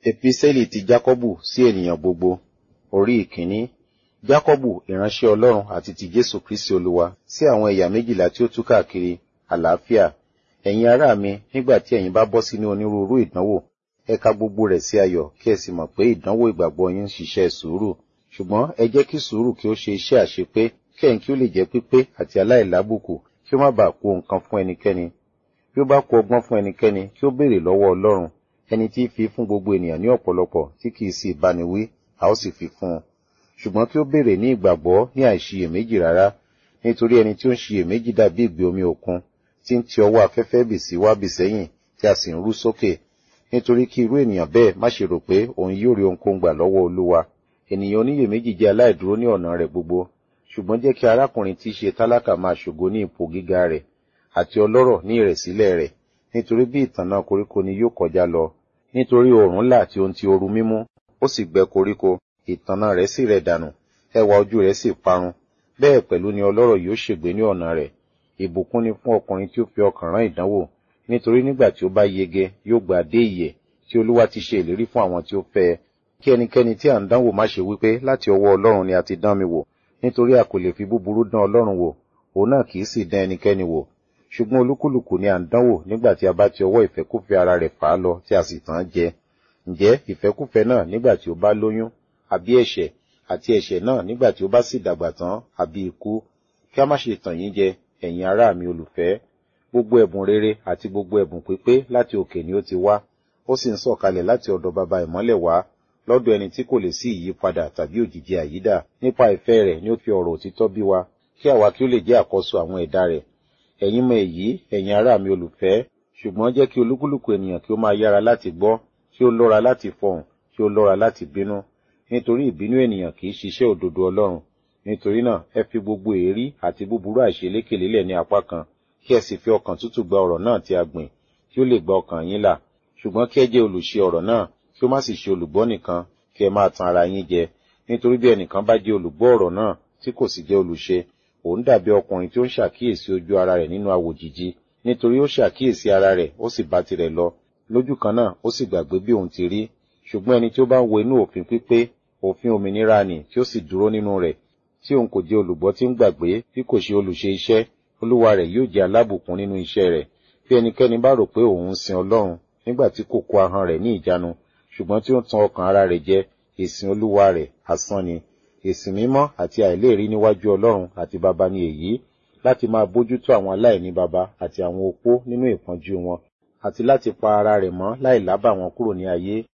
Epísẹ́lì ti Jákọ́bù sí ènìyàn gbogbo, orí ìkíní. Jákọ́bù ìránṣẹ́ Ọlọ́run àti ti Jésù Kristi Olúwa sí àwọn ẹ̀yà méjìlá tí ó tú káàkiri àlàáfíà. Ẹ̀yin ará mi, nígbà tí ẹ̀yin bá bọ́ sínú onírúurú ìdánwò, ẹ ka gbogbo rẹ̀ sí ayọ̀ kí ẹ sì mọ̀ pé ìdánwò ìgbàgbọ́ yín ń ṣiṣẹ́ sùúrù. Ṣùgbọ́n ẹ jẹ́ kí sùúrù kí ó ṣe iṣẹ́ àṣepé, kí ẹ̀yin kí ó lè jẹ́ pípé àti aláìlábùkù, kí ó má bàa kù nǹkan fún ẹnikẹ́ni. Bí ó bá kù ọgbọ́n fún ẹnikẹ́ni, kí ó béèrè lọ́wọ́ Ọlọ́run, ẹni tí í fi fún gbogbo ènìyàn ní ọ̀pọ̀lọpọ̀ tí kì í sì báni wí, a ó sì fi fún un. Ṣùgbọ́n kí ó béèrè ní ìgbàgbọ́ ní àìṣiyèméjì rárá, nítorí ẹni tí ó ń ṣiyèméjì dàbí ìgbé omi òkun, tí ń ti ọwọ́ afẹ́fẹ́ bì sí wá bì sẹ́yìn, tí a sì ń rú sókè. Nítorí kí irú ènìyàn bẹ́ẹ̀ má ṣe rò pé òun yóò rí ohunkóhun gbà lọ́wọ́ Olúwa. Ènìyàn oníyèméjì jẹ́ aláìdúró ní ọ̀nà rẹ̀ gbogbo. Ṣùgbọ́n jẹ́ kí arákùnrin tí í ṣe tálákà máa ṣògo ní ipò gíga rẹ̀, àti ọlọ́rọ̀ ní ìrẹ̀sílẹ̀ rẹ̀, nítorí bí ìtànná koríko ni yóò kọjá lọ. Nítorí oòrùn là tí ó ń ti ooru mímú, ó sì gbẹ koríko, ìtànná rẹ̀ sì rẹ̀ dànù, ẹwà ojú rẹ̀ sì parun. Bẹ́ẹ̀ pẹ̀lú ni ọlọ́rọ̀ yóò ṣègbé ní ọ̀nà rẹ̀. Ìbùkún ni fún ọkùnrin tí ó fi ọkàn rán ìdánwò, nítorí nígbà tí ó bá yege yóò gba dé ìyè tí Olúwa ti ṣe ìlérí fún àwọn tí ó fẹ́ ẹ. Kí ẹnikẹ́ni tí à ń dánwò má ṣe wípé láti ọwọ́ Ọlọ́run ni a ti dán mi wò, nítorí a kò lè fi búburú dán Ọlọ́run wò, òun náà kì í sì dán ẹnikẹ́ni wò. Ṣùgbọ́n olúkúlùkù ni à ń dánwò nígbà tí a bá ti ọwọ́ ìfẹ́kúfẹ̀ẹ́ ara rẹ̀ fà á lọ tí a sì tàn án jẹ. Ǹjẹ́ ìfẹ́kúfẹ̀ẹ́ náà nígbà tí ó bá lóyún, àbí ẹ̀ṣẹ̀, àti ẹ̀ṣẹ̀ náà nígbà tí ó bá sì dàgbà tán, àbí ikú. Kí a má ṣe tàn yín jẹ, ẹ̀yin ará mi olùfẹ́. Gbogbo ẹ̀bùn rere àti gbogbo ẹ̀bùn pípé láti òkè ni ó ti wá, ó sì ń sọ̀kalẹ̀ láti ọ̀dọ̀ baba ìmọ́lẹ̀ wá, lọ́dọ̀ ẹni tí kò lè sí ìyípadà tàbí òjìji àyídà. Nípa ìfẹ́ rẹ̀ ni ó fi ọ̀rọ̀ òtítọ́ bí wa, kí àwa kí ó lè jẹ́ àkọ́so àwọn ẹ̀dá rẹ̀. Ẹ̀yin mọ èyí, ẹ̀yin ará mi olùfẹ́, ṣùgbọ́n jẹ́ kí olúkúlùkù ènìyàn kí ó máa yára láti gbọ́, kí ó lọ́ra láti fọhùn, kí ó lọ́ra láti bínú. Nítorí ìbínú ènìyàn kì í ṣiṣẹ́ òdodo Ọlọ́run. Nítorí náà, ẹ fi gbogbo èérí àti búburú àìṣeléke lélẹ̀ ní apá kan, kí ẹ sì fi ọkàn tútù gba ọ̀rọ̀ náà tí a gbìn, kí ó lè gba ọkàn yín là. Ṣùgbọ́n kí ẹ jẹ́ olùṣe ọ̀rọ̀ náà, kí ó má sì ṣe olùgbọ́ nìkan, kí ẹ máa tan ara yín jẹ. Nítorí bí ẹnìkan bá jẹ́ olùgbọ́ ọ̀rọ̀ náà, tí kò sì jẹ́ olùṣe, òun dàbí ọkùnrin tí ó ń ṣàkíyèsí ojú ara rẹ̀ nínú awòjìji, nítorí ó ṣàkíyèsí ara rẹ̀, ó sì bá tirẹ̀ lọ. Lójú kan náà, ó sì gbàgbé bí òun ti rí. Ṣùgbọ́n ẹni tí ó bá ń wo inú òfin pípé, òfin òmìnira nì tí ó sì dúró nínú rẹ̀, tí òun kò jẹ́ olùgbọ́ tí ń gbàgbé, bí kò ṣe olùṣe iṣẹ́, olúwa rẹ̀ yóò jẹ́ alábùkún nínú iṣẹ́ rẹ̀. Bí ẹnikẹ́ni bá rò pé òun ń sin Ọlọ́run, nígbà tí kò kó ahọ́n rẹ̀ ní ìjánu, ṣùgbọ́n tí ó ń tan ọkàn ara rẹ̀ jẹ, ìsìn olúwa rẹ̀ asán ni. Ìsìn mímọ́ àti àìléèrí níwájú Ọlọ́run àti baba ni èyí, láti máa bójútó àwọn aláìní baba àti àwọn opó nínú ìpọ́njú wọn, àti láti pa ara rẹ̀ mọ́ láì lábà wọn kúrò ní ayé.